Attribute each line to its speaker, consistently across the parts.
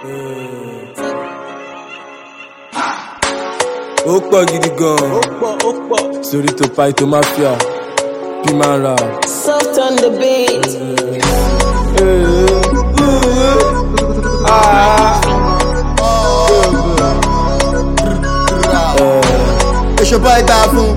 Speaker 1: ó pọ̀ gidi gan-an
Speaker 2: ó pọ̀ ó pọ̀.
Speaker 1: sórí tó pa ètò mafia bí máa ra.
Speaker 2: soft on the beat.
Speaker 3: èso bọ́ ẹgbà fún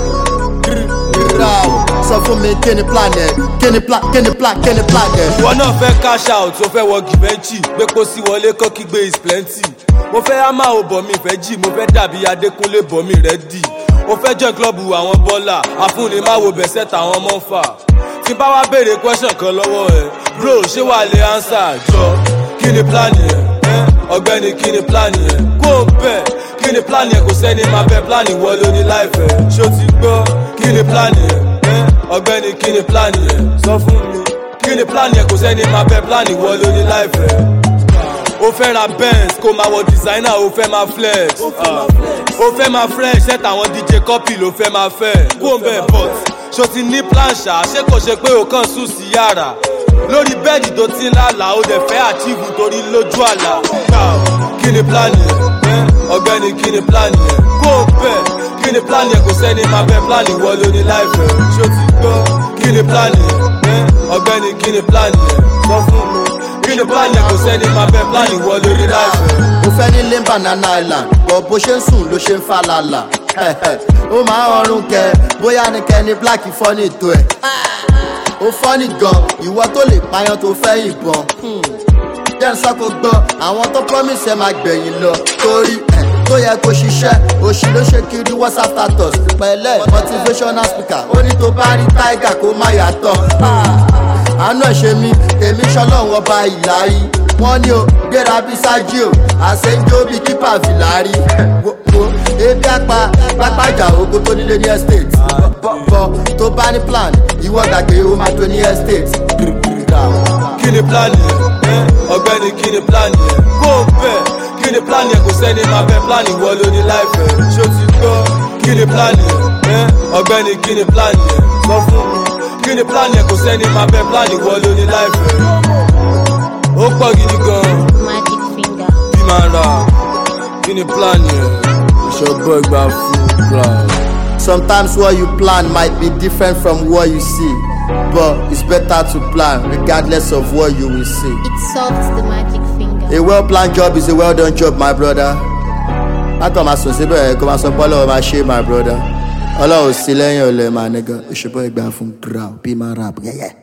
Speaker 3: rírà o sọ fún mi kí ni plan yẹn kí ni plan kí ni plan kí ni plan yẹn.
Speaker 1: ìwọ náà fẹ́ cash out ó fẹ́ wọ gìbẹ́ǹchì gbépo sí wọlé kọ́ kígbe is plenty mo fẹ́ hámà ò bọ̀ mi fẹ́ jì mo fẹ́ dàbí adékúnlé bọ̀ mi rẹ̀ dì mo fẹ́ join club àwọn bọ́là àfúnni má wo bẹ̀sẹ̀ táwọn ọmọ ń fà tí bá wá béèrè question kan lọ́wọ́ ẹ̀ bro ṣé wàá lè answer jọ kí ni plan yẹn ẹ́? ọ̀gbẹ́ni kí ni plan yẹn kó o bẹ̀ kí ni plan yẹn kò sẹ́ni máa bẹ plan ìwọ ló ní láìfẹ́ ṣó ti gbọ́ kí ni plan yẹn ẹ́? ọ̀gbẹ́ni kí ni plan yẹn sọ fún mi kí ni plan yẹn kò sẹ́ni máa bẹ plan ìwọ ló ní láìfẹ́ o fẹ́ ra benz kó máa wọ designer o fẹ́ máa flex ah. o fẹ́ máa fresh set àwọn dj copy ló fẹ́ máa fẹ́ kó n bẹ̀ but ṣo ti ní plan ṣá ṣé kò ṣe pé o kàn sùn sí yàrá lórí bẹ́ẹ̀dì tó ti ń lálà o dẹ̀ fẹ́ achieve torí lójú àlà Ah, kí ni plan yẹn Eh, ọ̀gbẹ́ni kí ni plan yẹn kó o bẹ̀ kí ni plan yẹn kò sẹ́ni máa bẹ plan ìwọ ló ní láìfẹ́ ṣo ti gbọ́ kí ni plan yẹn Eh, ọ̀gbẹ́ni kí ni plan yẹn sọ fún mi kí ni plan yẹn kò sẹ́ni máa bẹ plan ìwọ ló ní láìfẹ́.
Speaker 3: mo fẹ́ nílé banana island bọ̀ bó ṣe ń sùn ló ṣe ń fa lálà ó máa ń ọrùn kẹ bóyá ni kẹni black fọ́nì tó ẹ̀ ó fọ́nì gan ìwọ tó lè payán tó fẹ́ ìbọn jẹ́ ń sọ́kò gbọ́ àwọn tó promise ẹ máa gbẹ̀yìn lọ torí ẹ̀ tó yẹ kó ṣiṣẹ́ òṣì ló ṣe kiri whatsapp status pẹ̀lẹ́ motivational speaker ó ní tó bá rí tiger kó má yàtọ̀ àánú ẹ̀ ṣe mí èmi ṣọlọ́run ọba ìlàrí wọ́n ní o gbéra bí sájí o àṣẹjọ́ bí kípa fìlàrí wo wo ebi apá pápájà ogo tó nílé ní estate bọ́ tó bá ní plan ìwọ gbàgbé o máa tó ní estate.
Speaker 1: kí ni plan yẹn Eh, ọ̀gbẹ́ni kí ni plan yẹn kó o bẹ̀ kí ni plan yẹn kò sẹ́ni máa bẹ plan ìwọ ló ní láìfẹ́ ṣó ti gbọ́ kí ni plan yẹn Eh, ọ̀gbẹ́ni kí ni plan yẹn sọ fún mi kí ni plan yẹn kò sẹ́ni máa bẹ plan ìwọ ló ní láìfẹ́ ó pọ̀ gidi gan
Speaker 4: Magic finger.
Speaker 1: bí máa ra kí ni plan yẹn ìṣọ̀gbọ́ ìgbà fún ground.
Speaker 3: Sometimes what you plan might be different from what you see, but it's better to plan regardless of what you will see.
Speaker 4: It solves the magic finger.
Speaker 3: A well planned job is a well done job, my brother. Látọ̀ máa sùn síbẹ̀ kó máa sọ pé ọlọ́run máa ṣe my brother. Ọlọ́run sí lẹ́yìn ọ̀lẹ́ máa nígan. Ìṣèpọ̀ ìgbà fún ground bí máa rap yẹ́yẹ́.